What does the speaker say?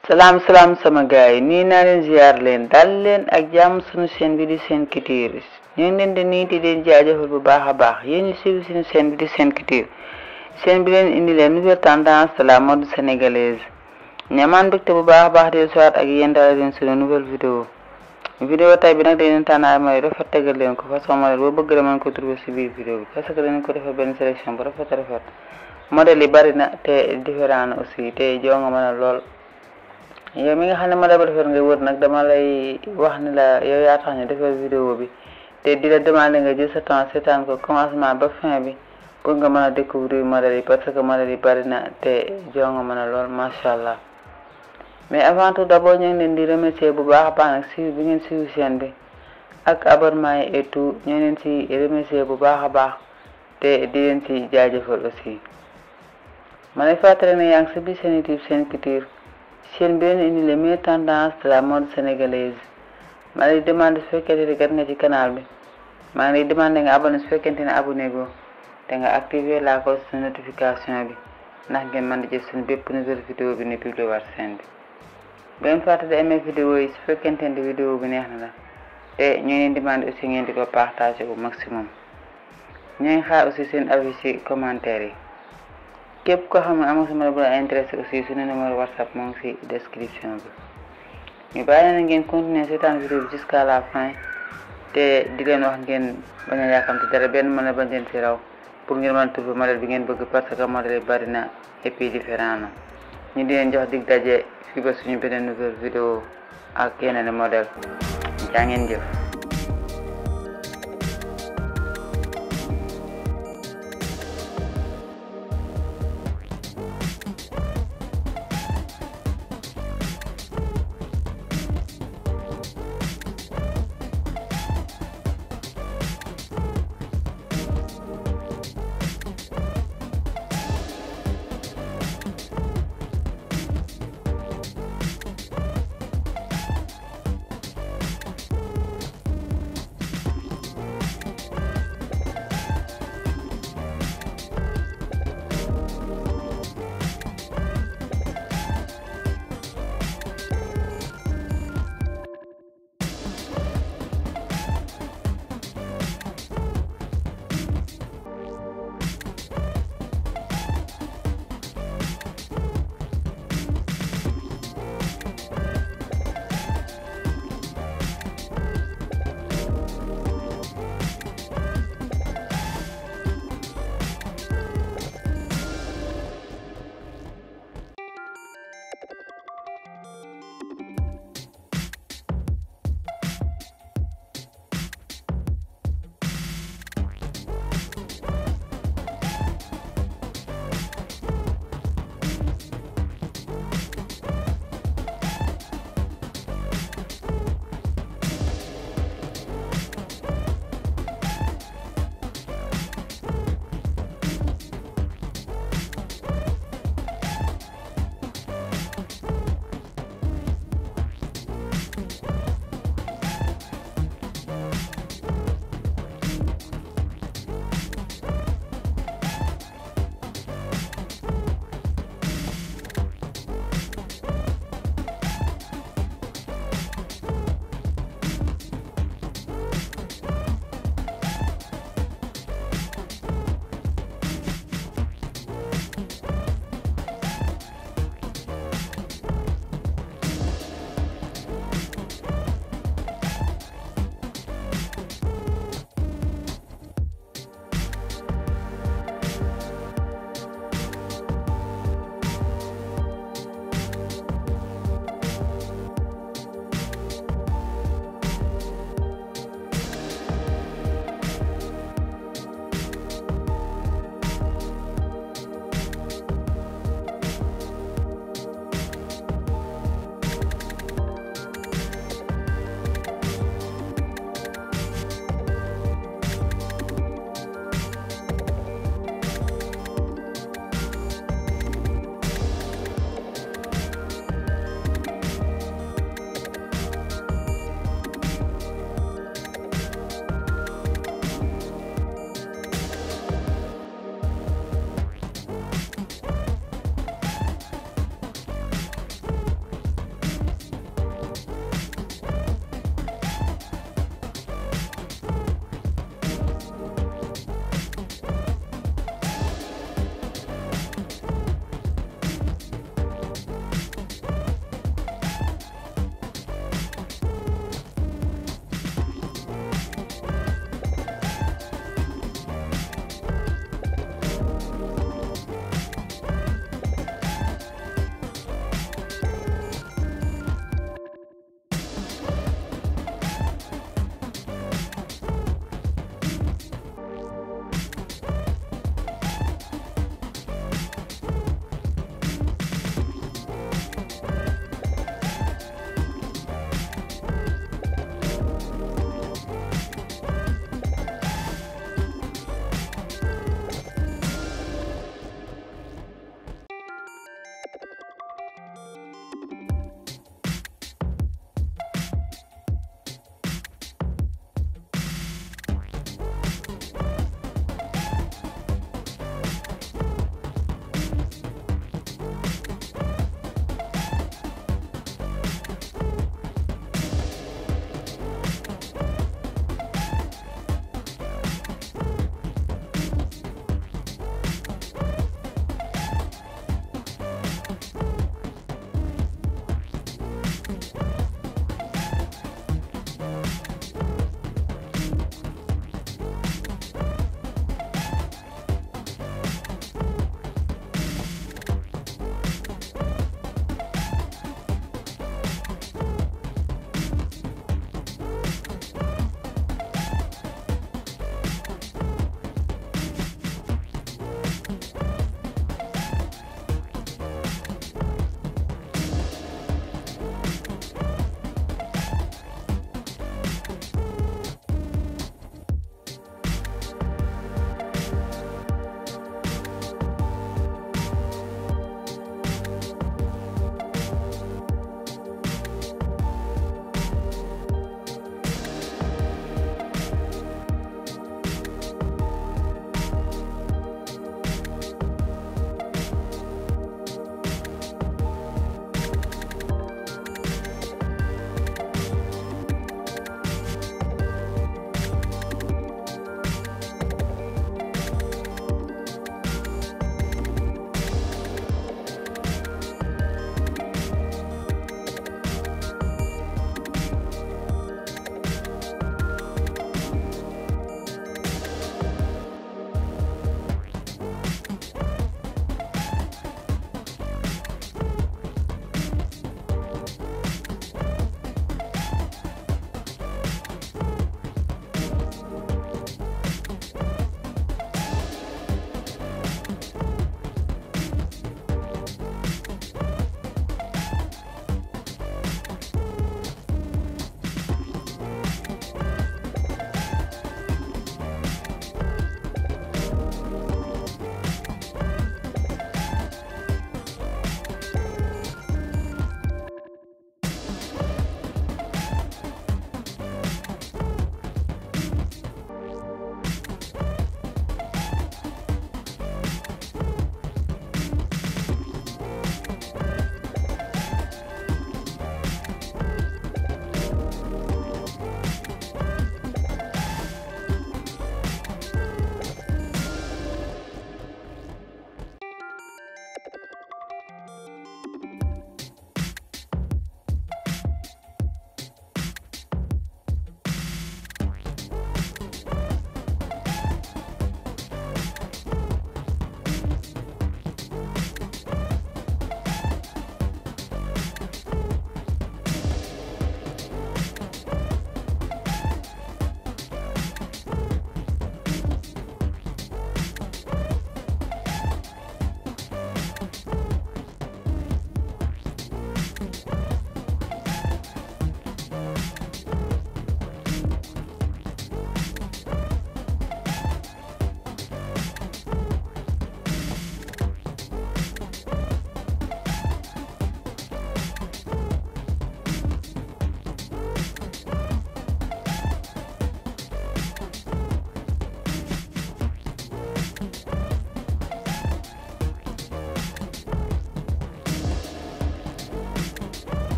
salaam salaam sama gars yi nii naa leen ziar leen dal leen ak jàmm suñu chaîne bi di Sen Couture ñu ngi leen di nii di leen jaajëfal bu baax a baax yéen ñu suivi suñu chaîne bi di Sen Couture chaîne bi leen indi leen nouvelle tendance de la mode sénégalaise ñamaan mbégte bu baax a baax di soit ak yéen daal leen suñu nouvelle vidéo vidéo tay bi nag dañu tànn ay modèle rafet tegal leen ko façon modèle boo bëgg la mën ko trouver si biir vidéo bi parce que dañu ko defal benn sélection bu rafet rafet modèle yi bari na te différent na aussi te joo nga mën a lool yow mi nga xam ne modèle bu rafet nga wër nag dama lay wax ni la yow yaa tax ñu defal vidéo bi te di la demander nga jël sa temps seetaan ko commencement ba fin bi pour nga mën a découvrir modèle yi parce que modèle yi bari na te joo nga mën a lool macha allah mais avant tout d'abord ñu ngi leen di remercier bu baax a baax nag suivi bi ngeen suivi chaîne bi ak abonnement yi et tout ñu ngi leen ci remercier bu baax a baax te di leen ci jaajëfal aussi ma lay fàttali ne yaa ngi sa biir seen YouTube Sen Couture chaîne bi leen indi les meilleures tendances de la mode sénégalaise ma lay demande su fekkente ne gat nga ci canal bi maa ngi lay demande nga abonné su fekkente ne abonné go te nga activer la cloche de notification bi ndax ngeen mën di jël suñu bépp nouvelle vidéo bi ne publié waat chaîne bi ngeen fàtte di aimer vidéo yi su fekkente ne vidéo bi neex na la te ñu ngi leen demande aussi ngeen di ko partager au maximum ñu ngi xaar aussi seen avis ci commentaire yi képp koo xam ne am nga sama la bu la intéressé aussi suñu numéro whatsapp moo ngi ci description bi ñu bàyyi na ngeen continuer seetaan vidéo bi jusqu'à la fin te di leen wax ngeen bañ a yàkkamte dara benn mën a bañ leen ci raw pour ngeen mën a trouver modèle bi ngeen bëgg parce que modèle yi bari na et puis différent na ñu di leen jox dig daje fii ba suñu beneen nouvelle vidéo ak yeneen modèle jaa ngeen jëf